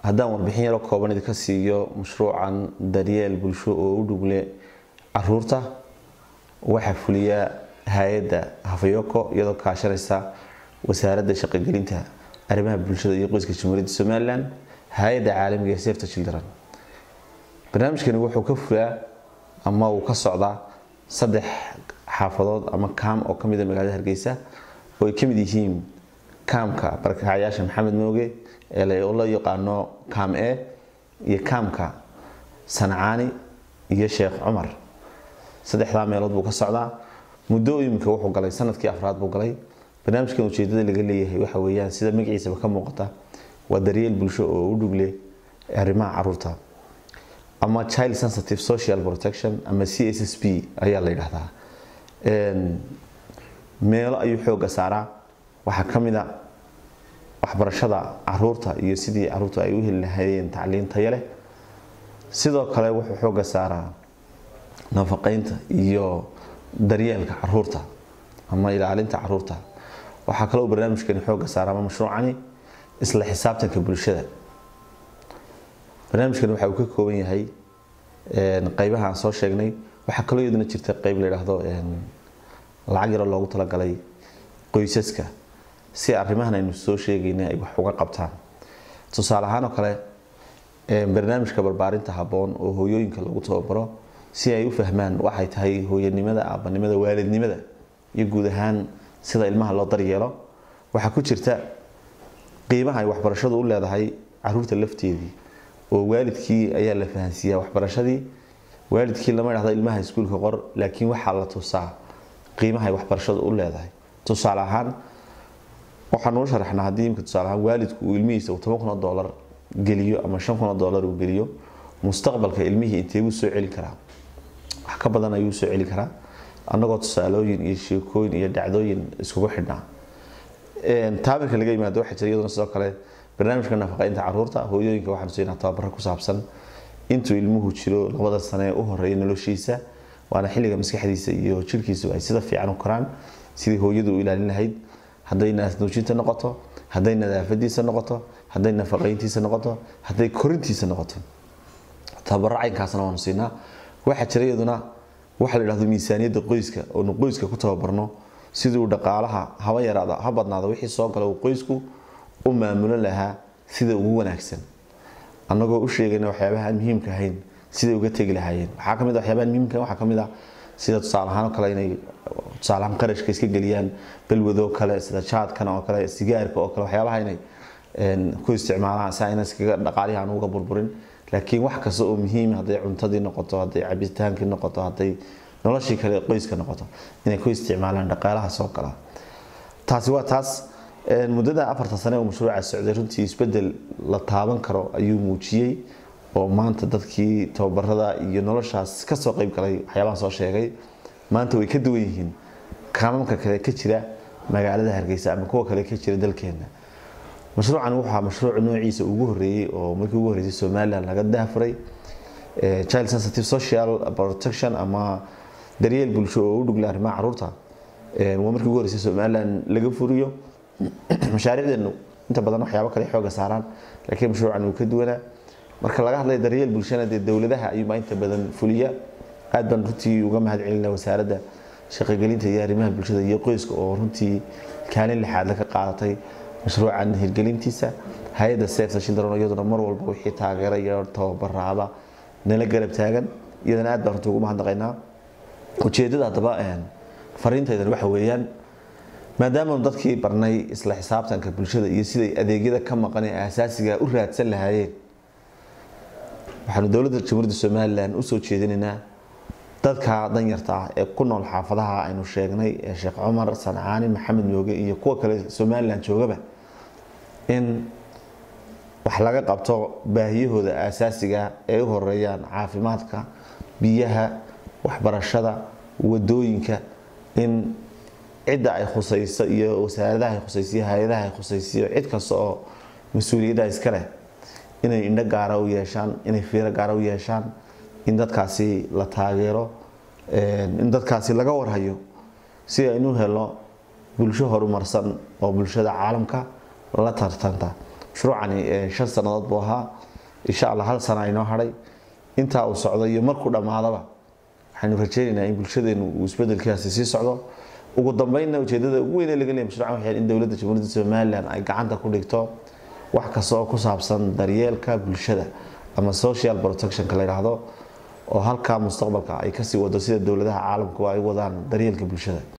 haddaan warbixin yaro kooban idinka siiyo mashruucan daryeel bulsho oo u dhugle caruurta waxaa fuliya hay-adda hafayoko iyadoo kaashanaysa wasaaradda shaqogelinta arrimaha bulshada iyo qoyska jamhuuriyadda somalilan hay-adda caalamiga ee safety children barnaamijkani wuxuu ka fulaa ama uu ka socdaa saddex xaafadood ama kaam oo kamid a magaalada hargeysa oo ay kamid yihiin kaamka barakacayaasha maxamed mooge ee loo yaqaano kaam e iyo kaamka sancaani iyo sheekh cumar saddexdaa meelood buu ka socdaa muddo imika wuxuu galay sanadkii afraad buu galay barnaamijkan ujeedada laga leeyahay waxa weeyaan sida magaciisaba ka muuqata waa daryeel bulsho oo u dhugle arrimaha caruurta ama child sensitive social protection ama c s s p ayaa la yidhaahdaa meelo ayuu xooga saaraa waxaa ka mid a waxbarashada caruurta iyo sidii caruurta ay u heli lahaayeen tacliin tayo leh sidoo kale wuxuu xooga saaraa nafaqeynta iyo daryeelka caruurta ama ilaalinta caruurta waxaa kaloo barnaamijkani xooga saara ama mashruucani isla xisaabtanka bulshada barnaamijkani waxa uu ka kooban yahay qeybaha aan soo sheegnay waxaa kaloo iyaduna jirta qeyb la yidhaahdo lacag yaro loogu talagalay qoysaska si arrimahan aynu soo sheegayna ay wax uga qabtaan tusaale ahaan oo kale barnaamijka barbaarinta habboon oo hooyooyinka lagu tababaro si ay u fahmaan waxay tahay hooyanimada aabanimada waalidnimada iyo guud ahaan sida ilmaha loo daryeelo waxaa ku jirta qiimaha ay waxbarashadu u leedahay caruurta lafteedii oo waalidkii ayaa la fahansiiyaa waxbarashadii waalidkii lama dhahdo ilmaha iskuulka qor laakiin waxaa la tusaa qiimaha ay waxbarashadu u leedahay tusaale ahaan waxaan uu sharaxnaa haddii imka tusaale ahaan waalidku uu ilmihiisa uu toban kun oo doolar geliyo ama shan kun oo doolar uu geliyo mustaqbalka ilmihii intee buu soo celin karaa wax ka badan ayuu soo celin karaa annagoo tusaalooyin iyo sheekooyin iyo dhacdooyin iskugu xidhnaa taamirka laga yimaado waxaa jira iyaduna sidoo kale barnaamijka nafaqeynta caruurta hooyooyinka waxaanu siinaa tababaro ku saabsan intuu ilmuhu jiro labada sane u horeeya noloshiisa waana xilliga maskaxdiisa iyo jirkiisu ay sida fiican u koraan sidii hooyadu u ilaalin lahayd hadday naasnuujinta noqoto hadday nadaafadiisa noqoto hadday nafaqeyntiisa noqoto hadday korintiisa noqoto tababaro caynkaasna waanu siinaa waxaa jira iyaduna waxa la yidhahdo miisaaniyadda qoyska oonu qoyska ku tababarno siduu dhaqaalaha haba yaraada ha badnaado wixii soo gala uu qoysku u maamulan lahaa sida ugu wanaagsan annagoo u sheegayna waxyaabaha aan muhiimka ahayn siday uga tegi lahaayeen waxaa kamid waxyaabaha muhiimka waxaa kamid ah sida tusaale ahaan oo kale inay tusaale ahaan qarashka iska geliyaan balwadoo kale sida jaadkan oo kale sigaarka oo kale waxyaabaha inay ku isticmaalaan si ayna iskaga dhaqaalihi aan uga burburin laakiin wax kasta oo muhiim hadday cuntadii noqoto hadday cabitaankii noqoto hadday noloshii kale qoyska noqoto inay ku isticmaalaan dhaqaalaha soo gala taasi waa taas muddada afartan sane oo mashruuca socday runtii isbedel la taaban karo ayuu muujiyey oo maanta dadkii tababarada iyo noloshaas kasoo qeyb galay waxyaabahan soo sheegay maanta way ka duwan yihiin kaamamka kale ka jira magaalada hargeysa ama kuwa kale ka jira dalkeena mashruucan wuxuu ahaa mashruuc noociisa ugu horeeyey oo markii ugu horeysay somaliland laga daafuray child sensitive social protection ama daryeel bulsho oo u dhugla arrimaha caruurta waa markii ugu horeysay somaliland laga furiyo mashaariicdeenu inta badan waxyaabo kale xooga saaraan laakiin mashruucan uu ka duwanaa marka laga hadlay daryeel bulshana dee dowladaha ayuubaa inta badan fuliya aad baan runtii uga mahad celinaa wasaaradda shaqogelinta iyo arrimaha bulshada iyo qoyska oo runtii kaalin lixaad la ka qaadatay mashruucan hirgelintiisa hay-adda safety children iyaduna mar walba wixii taageera iyo tababaraaba nala garab taagan iyadana aad baan runtii ugu mahadnaqaynaa ujeedada haddaba fariintaydan waxa weeyaan maadaamaanu dadkii barnay isla xisaabtanka bulshada iyo siday adeegyada ka maqan ee asaasiga u raadsan lahaayeen waxaanu dowladda jamhuuriyadda somalilan usoo jeedinaynaa dadka danyarta ah ee ku nool xaafadaha aynu sheegnay ee sheekh cumar sancaani maxamed mooge iyo kuwa kale somalilan joogaba in wax laga qabto baahiyahooda asaasiga ee u horeeyaan caafimaadka biyaha waxbarashada wadooyinka in cidda ay khusayso iyo wasaaradaha ay khusaysiyo hay-adaha ay khusaysiyo cid kasta oo mas-uuliyadda iska leh inay indho gaara u yeeshaan inay fiiro gaara u yeeshaan in dadkaasi la taageero in dadkaasi laga warhayo si aynu helo bulsho horumarsan oo bulshada caalamka la tartanta mashruucani shan sannadood buu ahaa insha allah hal sana inoo hadhay intaa uu socdo iyo markuu dhammaadaba waxaynu rajaynaynaa in bulshadeenu uu isbedelkaasi sii socdo ugu dambeynna ujeedada ugu weyn ee laga leeyahay mashruucan waxay in dowladda jamhuuriyadda somaliland ay gacanta ku dhigto wax kasta oo ku saabsan daryeelka bulshada ama social protectionka la yidhaahdo oo halkaa mustaqbalka ay kasii wado sida dowladaha caalamku ay wadaan daryeelka bulshada